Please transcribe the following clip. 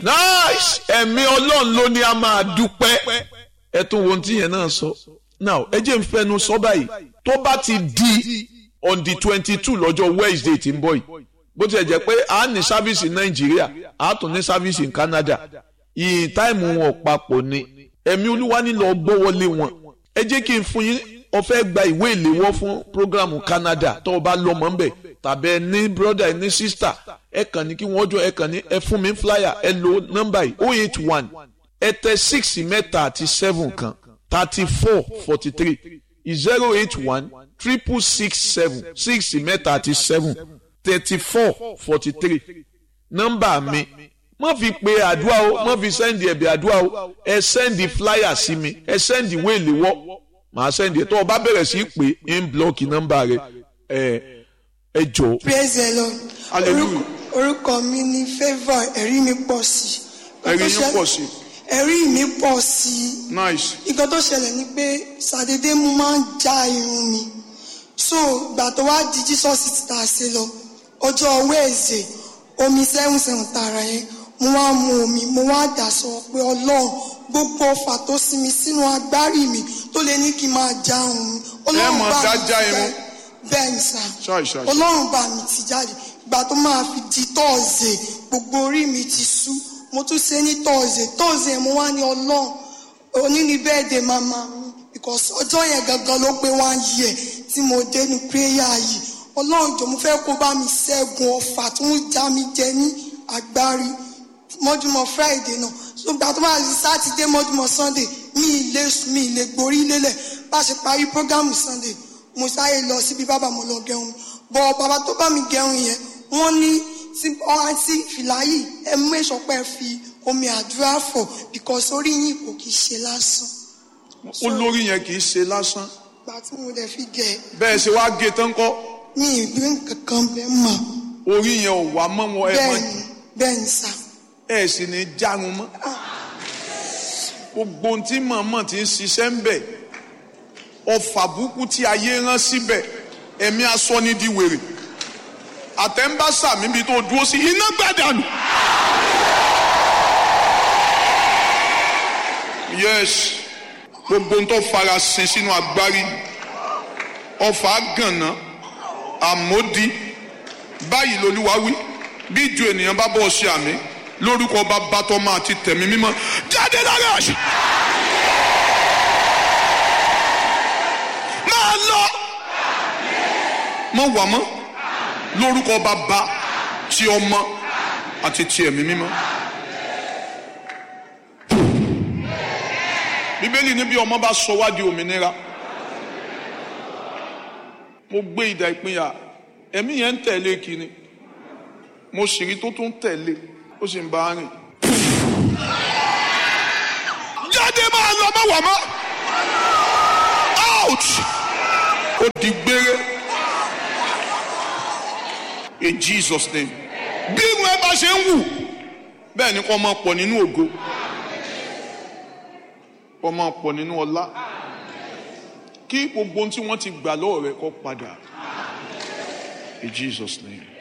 nice ẹ̀mí ọlọ́run ló ní a máa dúpẹ́ ẹ tún wo ohun tí yẹn náà sọ now ẹ jẹ́ n fẹnu sọ báyìí tó bá ti di on the twenty two lọ́jọ́ Wednesday tí ń bọ̀ yìí bó tilẹ̀ jẹ́ pé a ní sáfíìsì Nàìjíríà a tún ní sáfíìsì ní Canada ìyìn táìmù wọn papọ̀ ni ẹ̀mí olúwa nílò gbọ́wọ́lé wọn ẹ jẹ́ kí n fún yín o fẹ́ gba ìwé ìléwọ́ fún programu Canada tó o bá lọ́mọ ń bẹ̀ tàbí ẹ ní brother ẹ ní sister ẹ kàn ní kí wọ́n jọ ẹ kàn ní ẹ fún mi flyer ẹ lo nọ́mbà yìí oh eight one ẹ tẹ six mẹ́ta àti seven kan thirty four forty three zero eight one triple six seven six mẹ́ta àti seven thirty four forty three nọ́mbà mi má fi pe àdúrà o má fi sẹ́ndì ẹ̀bẹ̀ àdúrà o ẹ sẹ́ndì flyer sí mi ẹ sẹ́ndì ìwé ìléwọ́ màá sẹ́ndì ẹ̀ tó o bá bẹ̀rẹ̀ sí í pè é ń blọ́ọ̀kì nọ́mbà rẹ ẹ ẹ jọ. praise the lord Hallelujah. Orúkọ- orúkọ mi ni favour ẹ̀rí mi pọ̀ sí i. ẹ̀rí yín pọ̀ sí ẹ̀rí mi pọ̀ sí i. nice nǹkan tó ṣẹlẹ̀ ni pé ṣàdédé mo máa ń já irun mi so ìgbà tó wá di jesus ti tà sí lọ ọjọ́ wẹ́ẹ̀sì omi seven seven tààrà yẹn mo wá mu omi mo wá dà sọ pé ọlọ́run gbogbo ọfà tó sinmi sínú agbárí mi tó lè ní kí n máa já irun mi ọlọ́run máa bá dá mi já ti irun? jẹ́- bẹ́ẹ̀ ni sà Ṣáì, ṣáì. ọlọ́run bá mi ti jáde ìgbà tó máa fi di tọ́ọ̀sẹ̀ gbogbo orí mi ti sú mo tún ṣe ní tọ́ọ̀sẹ̀ tọ́ọ̀sẹ̀ mo wá ní ọlọ́run òní ni bẹ́ẹ̀dẹ̀ màmá mi because ọjọ́ yẹn gangan ló pé one year tí mo dénú prayer yìí ọlọ́run jọ mo fẹ́ kó bá mi ṣẹ́gun ọfà tó ń já mi jẹ ní agbárí mọ́júmọ́ friday náà ṣùgbọ́n tó máa di sátidé mọ́júmọ́ sunday mi ì lè sùn mi ì lè gborí lélẹ̀ bá a ṣe parí programu sunday mo sáré lọ síbi bàbá mo lọ gẹrun bọ bàbá tó bá mi gẹrun yẹn wọ́n ní tí ọ̀hán sí fìlà yìí ẹ mú èso pẹ́ fi omi àdúrà fọ̀ because orí yìí kò kì í ṣe lásán olórí yẹn kì í ṣe lásán gbà tí mo dẹ̀ fi gẹ̀ bẹ́ẹ̀ ṣe wá gé tán kọ́ ní ìgbé kankan bẹ́ẹ̀ mọ̀ orí yẹn ò wá mọ́ wọn ẹ bẹ́ẹ̀ mọ́ ni bẹ́ẹ̀ ni sà ẹ sì ní járun mọ́ gbogbo ohun tí mọ̀ọ́mọ̀ ti ń ṣiṣẹ́ ń bẹ̀ ọfà burúkú tí ayé rán síbẹ̀ ẹ̀mí aṣọ ni di wèrè àtẹ̀ǹbàṣà mi bi tó dúró sí iná gbàdánù. yes gbogbo ohun tó fara sin sínú agbárí ọfà gànà àmódi báyìí lolúwa wí bí ju ènìyàn bá bọ̀ ṣe àmì lórúkọ bàbá tọmọ àti tẹ̀mí mímọ́ jáde lára àṣà. máa lọ mọ wà mọ́ lórúkọ bàbá ti ọmọ àti ti ẹ̀mí mímọ́. bíbélì ní bí ọmọ bá sọ wá di òmìnira mo gbé ìdá ìpínyà ẹ̀mí yẹn ń tẹ̀lé kiri mo sì rí tó tún tẹ̀lé ó sì ń bá a rìn. jáde máa lọ má wà mọ́ out ó di gbére in Jesus name bí irun ẹ bá ṣe ń wù bẹ́ẹ̀ ni kò máa pọ̀ nínú ògo kò máa pọ̀ nínú ọlá kí gbogbo ohun tí wọ́n ti gbà lọ́wọ́ rẹ̀ kó padà in Jesus name.